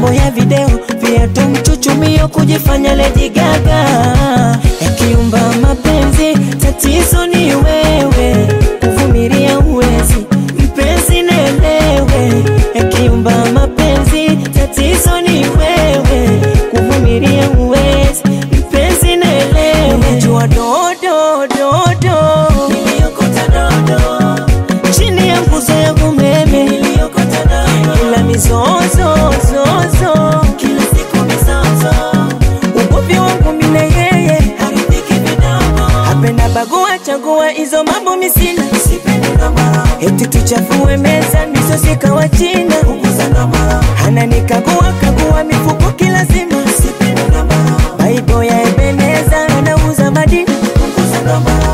mambo ya video, viatu mchuchumio, kujifanya Lady Gaga, yakiumba mapenzi, tatizo ni wewe, kuvumilia uwezi, mpenzi nelewe, yakiumba mapenzi, tatizo ni wewe, kuvumilia uwezi, mpenzi nelewe, unajua dodo dodo, niliokota dodo chini ya nguzo ya umeme niliokota dodo, ila mizozo zozo, kila siku mizozo, ugomvi wangu mimi na yeye haridhiki vidogo, hapenda bagua chagua hizo mambo misina, sipendi ndomoro, eti tuchafue meza misosi kawa china, punguza ndomoro, ananikagua kagua mifuko kila zima, sipendi ndomoro, baibo ya Ebeneza anauza madini, punguza ndomoro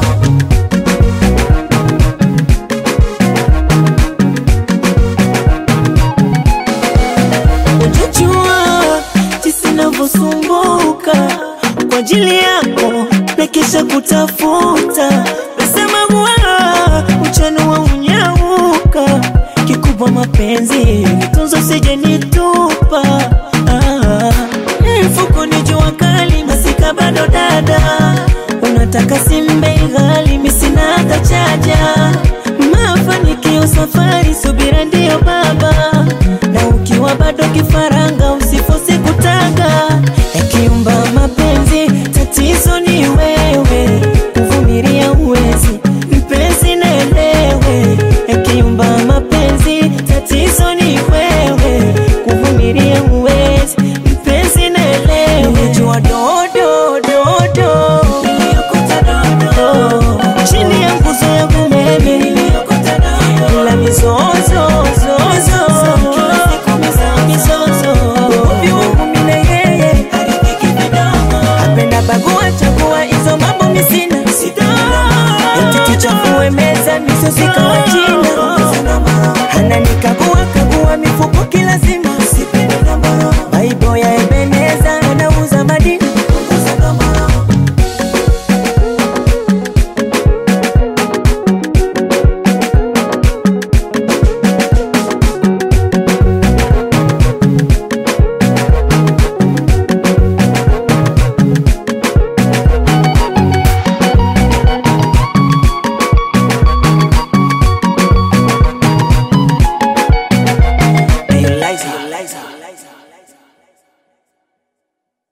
Ujajua jinsi navyosumbuka kwa ajili yako na kisha kutafuta nasema bwana uchanua unyauka kikubwa mapenzi tunzo sije nitupa ah. mfuko ni jua kali masika bado dada unataka simbe ghali misina hata chaja mafanikio safari subira ndiyo baba na ukiwa bado kifaranga usifosi kutanga yakiumba mapenzi tatizo ni wewe kuvumilia uwezi mpenzi nelewe yakiumba mapenzi tatizo ni wewe kuvumilia uwezi mpenzi nelewe umejua dodo dodo niliokota dodo chini ya nguzo ya umeme niliokota dodo ila mizozo zozo mizozo ugomvi wangu mimi na yeye haridhiki vidogo apenda bagua chagua hizo mambo misina eti tuchafue meza misosi kawa china ananikagua kagua mifuko kila zima